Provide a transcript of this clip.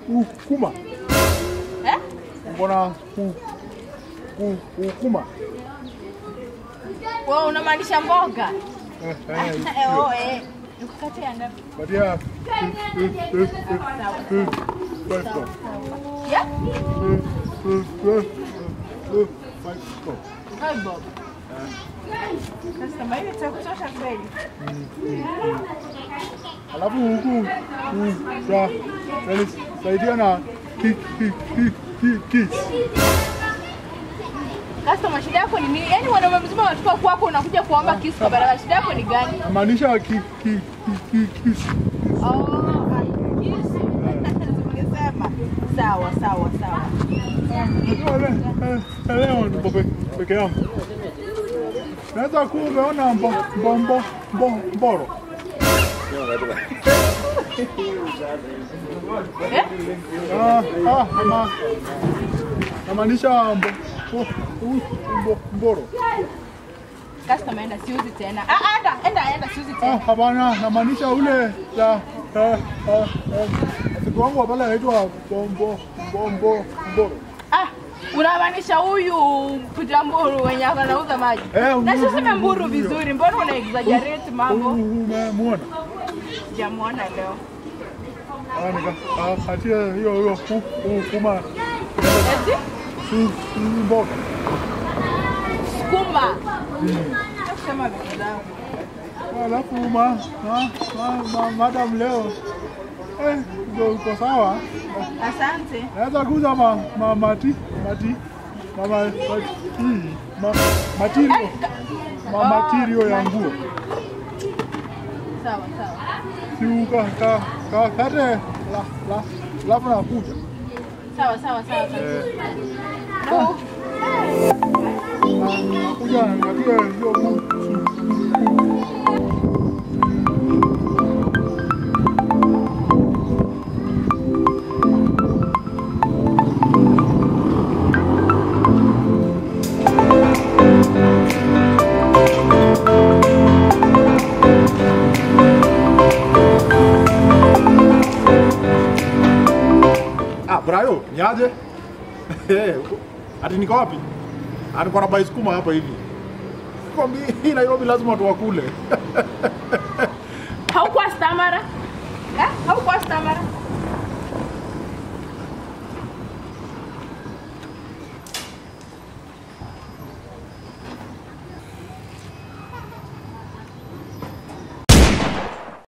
ukuma. Eh? Mbona ku ku ukuma? Wewe unamaanisha mboga? Eh, eh, Eh, oh, eh. Nikukate ya ngapi? Patia. eh, eh, eh, eh, eh, five stop. Yeah? Eh, eh, eh, eh, five stop. Five bob. Customer, hiyo itakutosha kweli? Alafu huku ku- sa yani saidia na ki ki ki ki ki. Customer, shida yako ni nini? Yaani mwanaume mzima unatoka kwako unakuja kuomba kisu kwa barabara. Shida yako ni gani? Maanisha ki ki ki ki ki. Oh, kisu. Ungesema. Sawa, sawa, sawa. Unajua le- eh, eh, leo niko pe- peke yangu. Naweza kuwa umeona mbo mbo mbo mbo mboro. Eh? Ah, ah, ama namaanisha mbo mbo mbo mboro. Customer, enda siuzi tena. Ah, ah, enda, enda, enda siuzi Ah, tena. hapana, namaanisha ule la eh, eh, eh, siku wangu wa pale anaitwa bombo bombo mboro. Ah, unamaanisha huyu mpita mburu wenye anauza maji. Eh, Na huyu- siseme mburu huyu- vizuri, mbona una exaggerate mambo? Umemuona? Sijamuona leo. Ah, nika ah, katia hiyo hiyo ku- ku- kuma Eti? su- su- mboga. Sukuma. Kusema vitu zangu. Alafu ma, ma, ma, ma, madam leo eh, ndio uko sawa. Asante. Naweza kuuza ma, ma, mati mati ma, ma, mati, ma, material ma, material ya nguo Sawa, sawa. si uka ka ka kate la la alafu nakuja Sawa, sawa, sawa. sawa. eh, No. na- nakuja nikatie hiyo ku- su- Ah, Brayo, niaje? Eh, ati niko wapi? Ati niko na baisukuma hapa hivi. Kwambi hii Nairobi lazima tuwakule.